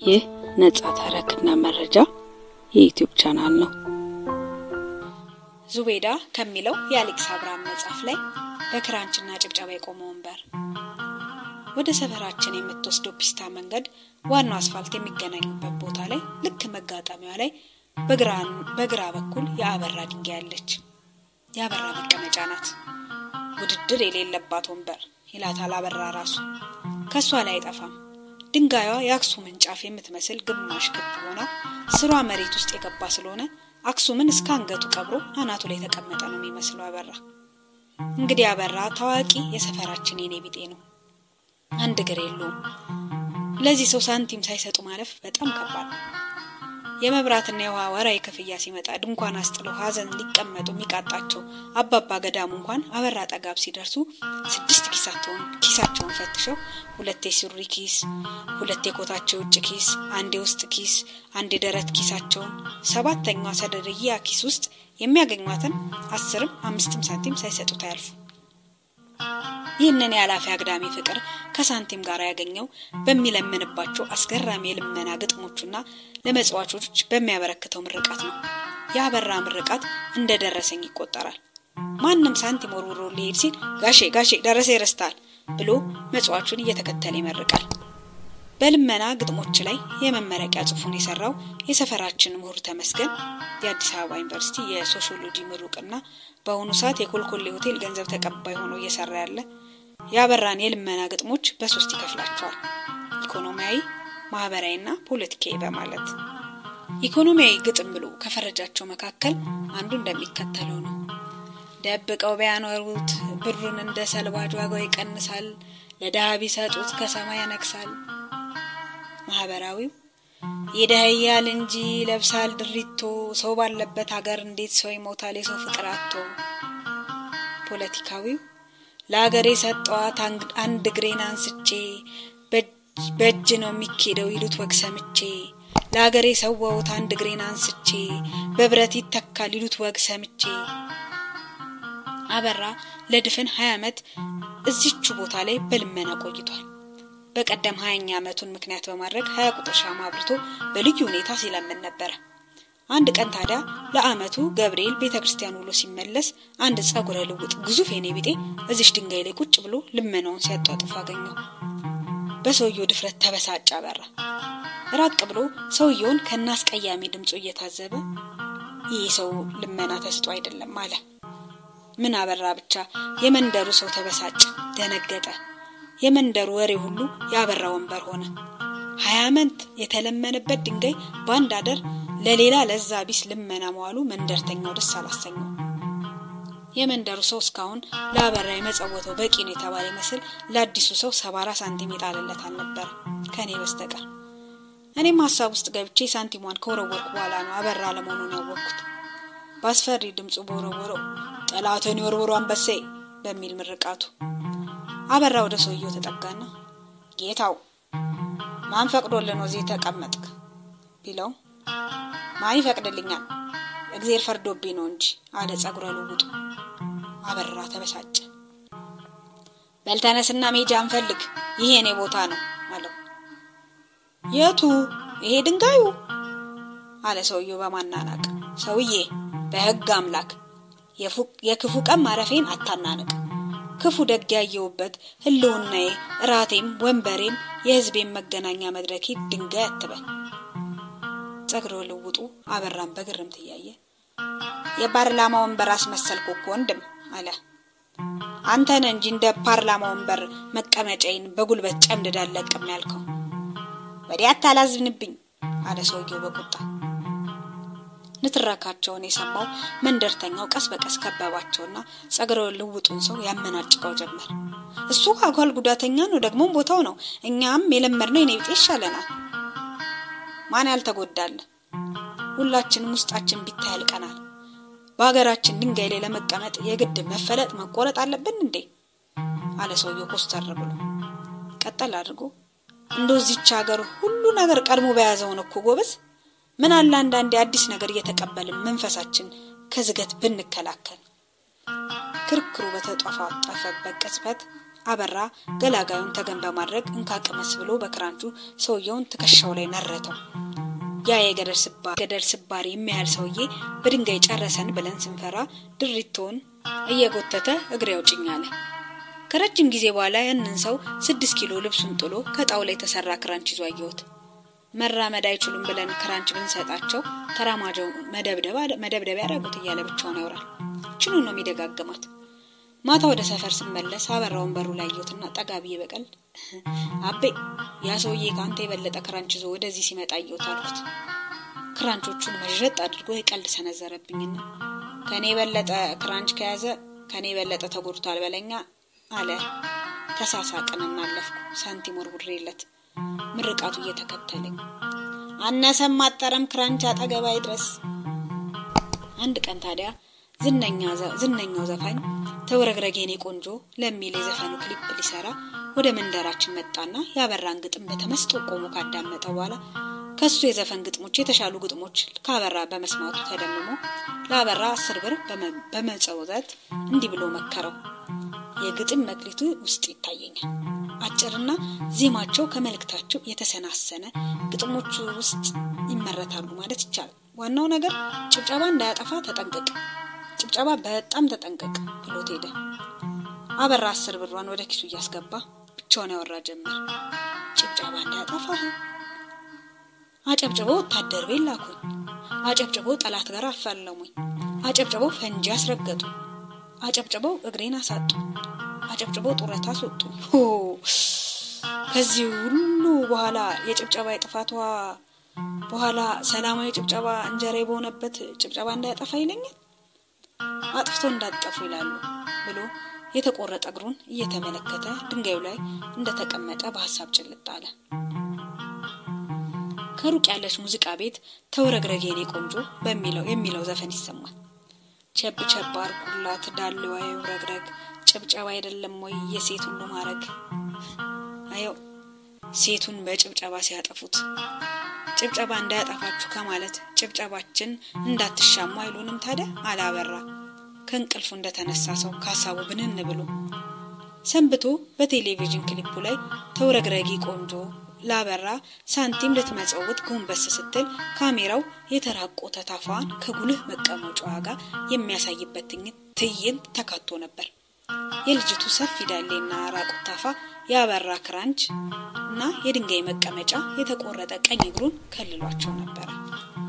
ይህ ነጻ ተረክና መረጃ የዩቲዩብ ቻናል ነው። ዙቤዳ ከሚለው የአሌክስ አብርሃም መጽሐፍ ላይ በክራንችና ጭብጨባ የቆመ ወንበር። ወደ ሰፈራችን የምትወስደው ፒስታ መንገድ ዋናው አስፋልት የሚገናኙበት ቦታ ላይ ልክ መጋጠሚያ ላይ በግራ በኩል የአበራ ድንጋይ አለች። የአበራ መቀመጫ ናት። ውድድር የሌለባት ወንበር ይላታል አበራ ራሱ። ከእሷ ላይ አይጠፋም። ድንጋዩዋ የአክሱምን ጫፍ የምትመስል ግማሽ ክብ ሆና ስሯ መሬት ውስጥ የገባ ስለሆነ አክሱምን እስከ አንገቱ ቀብሮ አናቱ ላይ የተቀመጠ ነው የሚመስለው አበራ። እንግዲህ አበራ ታዋቂ የሰፈራችን የኔ ቢጤ ነው። አንድ እግር የለውም። ለዚህ ሰው ሳንቲም ሳይሰጡ ማለፍ በጣም ከባድ ነው። የመብራትና የውሃ ወራዊ ክፍያ ሲመጣ ድንኳን አስጥለው ሀዘን ሊቀመጡ የሚቃጣቸው አባባ ገዳሙ እንኳን አበራ ጠጋብ ሲደርሱ ስድስት ኪሳቸውን ኪሳቸውን ፈትሸው ሁለት የሱሪ ኪስ፣ ሁለት የኮታቸው ውጭ ኪስ፣ አንድ የውስጥ ኪስ፣ አንድ የደረት ኪሳቸውን ሰባተኛዋ ሰደርያ ኪስ ውስጥ የሚያገኟትን አስርም አምስትም ሳንቲም ሳይሰጡት አያልፉ። ይህንን የኃላፊ አግዳሚ ፍቅር ከሳንቲም ጋር ያገኘው በሚለምንባቸው አስገራሚ የልመና ግጥሞቹና ለመጽዋቾች በሚያበረክተው ምርቃት ነው። የአበራ ምርቃት እንደ ደረሰኝ ይቆጠራል። ማንም ሳንቲም ወርውሮ ሊሄድ ሲል ጋሼ ጋሼ ደረሰ ይረስታል ብሎ መጽዋቹን እየተከተለ ይመርቃል። በልመና ግጥሞች ላይ የመመረቂያ ጽሑፉን የሰራው የሰፈራችን ምሁር ተመስገን የአዲስ አበባ ዩኒቨርሲቲ የሶሺዮሎጂ ምሩቅና በአሁኑ ሰዓት የኮልኮሌ ሆቴል ገንዘብ ተቀባይ ሆኖ እየሰራ ያለ የአበራን የልመና ግጥሞች በሶስት ይከፍላቸዋል። ኢኮኖሚያዊ፣ ማህበራዊና ፖለቲካዊ በማለት ኢኮኖሚያዊ ግጥም ብሎ ከፈረጃቸው መካከል አንዱ እንደሚከተለው ነው። ደብቀው ቢያኖሩት ብሩን እንደ ሰልባጅ ዋጋው ይቀንሳል፣ ለድሃ ቢሰጡት ከሰማይ ያነግሳል። ማህበራዊው ይደህያል እንጂ ለብሳል ድሪቶ፣ ሰው ባለበት ሀገር እንዴት ሰው ይሞታል የሰው ፍቅር አቶ። ፖለቲካዊው ለሀገር የሰጠዋት አንድ እግሬን አንስቼ በእጅ ነው የሚኬደው ይሉት ወግ ሰምቼ፣ ለሀገር የሰዋሁት አንድ እግሬን አንስቼ በብረት ይተካል ይሉት ወግ ሰምቼ። አበራ ለድፍን ሀያ ዓመት እዚቹ ቦታ ላይ በልመና ቆይቷል። በቀደም ሀያኛ ዓመቱን ምክንያት በማድረግ ሀያ ቁጥር ሻማ አብርቶ በልዩ ሁኔታ ሲለምን ነበረ። አንድ ቀን ታዲያ ለዓመቱ ገብርኤል ቤተ ክርስቲያን ውሎ ሲመለስ አንድ ጸጉረ ልውጥ ግዙፍ የኔ ቢጤ እዚሽ ድንጋይ ላይ ቁጭ ብሎ ልመናውን ሲያጧጥፍ አገኘው። በሰውየው ድፍረት ተበሳጭ አበራ። ራቅ ብሎ ሰውየውን ከናስቀያሚ ድምፁ እየታዘበ ይህ ሰው ልመና ተስጦ አይደለም አለ። ምን አበራ ብቻ የመንደሩ ሰው ተበሳጭ፣ ደነገጠ። የመንደሩ ወሬ ሁሉ ያበራ ወንበር ሆነ። ሀያ ዓመት የተለመነበት ድንጋይ በአንድ አደር ለሌላ ለዛ ቢስ ልመና መዋሉ መንደርተኛው ደስ አላሰኘው። የመንደሩ ሰው እስካሁን ለአበራ የመጸወተው በቂ ነው የተባለ ይመስል ለአዲሱ ሰው ሰባራ ሳንቲም የጣለለት አልነበረ ከእኔ በስተቀር። እኔም ሀሳብ ውስጥ ገብቼ ሳንቲሟን ከወረወርኩ በኋላ ነው አበራ ለመሆኑን ያወቅኩት። በአስፈሪ ድምፁ በወረወረው ጠላትን የወርወሩ አንበሴ በሚል ምርቃቱ አበራ ወደ ሰውየው ተጠጋና ጌታው ማን ፈቅዶልህ ነው እዚህ ተቀመጥክ? ቢለው ማን ይፈቅድልኛል እግዜር ፈርዶብኝ ነው እንጂ አለ ጸጉረ ልውጡ። አበራ ተበሳጨ። በልተነስና ሜጃ እንፈልግ፣ ይሄ የኔ ቦታ ነው አለው። የቱ? ይሄ ድንጋዩ አለ ሰውየው በማናናቅ። ሰውዬ በሕግ አምላክ የክፉ ቀን ማረፌን አታናንቅ። ክፉ ደግ ያየውበት ህልውናዬ፣ እራቴም፣ ወንበሬም የህዝቤን መገናኛ መድረኬ ድንጋይ አትበል። ጸጉረ ልውጡ አበራን በግርምት እያየ የፓርላማ ወንበር አስመሰልኩ እኮ ወንድም አለ። አንተን እንጂ እንደ ፓርላማ ወንበር መቀመጫዬን በጉልበት ጨምድዳ ለቅም ያልከው። ወዲያ አታላዝንብኝ አለ ሰውየው በቁጣ። ንትረካቸውን የሰማው መንደርተኛው ቀስ በቀስ ከበባቸውና ጸጉረ ልውጡን ሰው ያመናጭቀው ጀመር። እሱ አካል ጉዳተኛ ነው፣ ደግሞ ቦታው ነው። እኛም የለመድነው የኔ ቢጤ ይሻለናል። ማን ያልተጎዳለ? ሁላችንም ውስጣችን ቢታይ ያልቀናል። በሀገራችን ድንጋይ ላይ ለመቀመጥ የግድ መፈለጥ መቆረጥ አለብን እንዴ? አለ ሰውየው ኮስተር ብሎ። ቀጠል አድርጎ እንደዚች ሀገር ሁሉ ነገር ቀድሞ በያዘውን እኮ ጎበዝ ምን አለ አንዳንዴ አዲስ ነገር እየተቀበልን መንፈሳችን ከዝገት ብንከላከል። ክርክሩ በተጧፋጠፈበት ቅጽበት አበራ ገላጋዩን ተገን በማድረግ እንካቅመስ ብሎ በክራንቹ ሰውየውን ትከሻው ላይ ነረተው። ያ የገደል ስባሪ የሚያህል ሰውዬ በድንጋይ ጨረሰን ብለን ስንፈራ ድሪቶውን እየጎተተ እግሬ አውጭኝ አለ። ከረጅም ጊዜ በኋላ ያንን ሰው ስድስት ኪሎ ልብሱን ጥሎ ከጣውላ የተሰራ ክራንች ይዞ አየሁት። መራመድ አይችሉም ብለን ክራንች ብንሰጣቸው ተራማጀው መደብደቢያ ያደረጉት እያለ ብቻውን ያወራል። ችኑ ነው የሚደጋግማት። ማታ ወደ ሰፈር ስመለስ አበራውን በሩ ላይ አየሁትና ጠጋ ብዬ በቀልድ አቤ ያ ሰውዬ ከአንተ የበለጠ ክራንች ይዞ ወደዚህ ሲመጣ አየሁት አልኩት። ክራንቾቹን መዥረጥ አድርጎ የቀልድ ሰነዘረብኝና ከኔ የበለጠ ክራንች ከያዘ ከኔ የበለጠ ተጎድቷል በለኛ አለ። ተሳሳቅን እናለፍኩ። ሳንቲም ወርውሬለት ምርቃቱ እየተከተለኝ አነሰም አጠረም ክራንች አጠገባ ይድረስ። አንድ ቀን ታዲያ ዝነኛው ዘፋኝ ተውረግረጌኔ ቆንጆ ለሚል የዘፈኑ ክሊፕ ሊሰራ ወደ መንደራችን መጣና ያበራን ግጥም በተመስጦ ቆሞ ካዳመጠ በኋላ ከሱ የዘፈን ግጥሞች የተሻሉ ግጥሞች ከአበራ በመስማቱ ተደምሞ ለአበራ አስር ብር በመጸውተት እንዲህ ብሎ መከረው። የግጥም መክሊቱ ውስጥ ይታየኛል። አጭርና ዜማቸው ከመልእክታቸው የተሰናሰነ ግጥሞቹ ውስጥ ይመረታሉ ማለት ይቻላል። ዋናው ነገር ጭብጨባ እንዳያጠፋ ተጠንቀቅ፣ ጭብጨባ በጣም ተጠንቀቅ ብሎት ሄደ። አበራ አስር ብሯን ወደ ኪሱ እያስገባ ብቻውን ያወራ ጀመር። ጭብጨባ እንዳያጠፋ አጨብጭበው ወታደር ቤት ላኩኝ፣ አጨብጭበው ጠላት ጋር አፋለሙኝ፣ አጨብጭበው ፈንጂ አስረገጡ፣ አጨብጭበው እግሬን አሳጡ፣ አጨብጭበው ጡረታ አስወጡ። ከዚህ ሁሉ በኋላ የጭብጨባ የጥፋቷ በኋላ ሰላማዊ ጭብጨባ እንጀራ በሆነበት ጭብጨባ እንዳያጠፋ ይለኛል። አጥፍቶ እንዳጠፉ ይላሉ ብሎ የተቆረጠ እግሩን እየተመለከተ ድንጋዩ ላይ እንደተቀመጠ በሀሳብ ጭልጥ አለ። ከሩቅ ያለች ሙዚቃ ቤት ተውረግረጌ የኔ ቆንጆ በሚለው የሚለው ዘፈን ይሰማል። ቸብ ቸብ አርጉላት ዳሌዋ ይውረግረግ ጭብጨባ አይደለም ወይ የሴት ሁሉ ማረግ? አየው ሴቱን በጭብጨባ ሲያጠፉት ጭብጨባ እንዳያጠፋችሁ ከማለት ጭብጨባችን እንዳትሻሙ አይሉንም ታዲያ? አላበራ ከእንቅልፉ እንደተነሳ ሰው ከሀሳቡ ብንን ብሎ ሰንብቶ በቴሌቪዥን ክሊፑ ላይ ተውረግረጊ ቆንጆ ላበራ ሳንቲም ልትመጸውት ጎንበስ ስትል ካሜራው የተራቆተ ታፋዋን ከጉልህ መቀመጫዋ ጋር የሚያሳይበት ትዕይንት ተካቶ ነበር። የልጅቱ ሰፊ ዳሌና ራቁት ታፋ ያበራ ክራንች እና የድንጋይ መቀመጫ የተቆረጠ ቀኝ እግሩን ከልሏቸው ነበረ።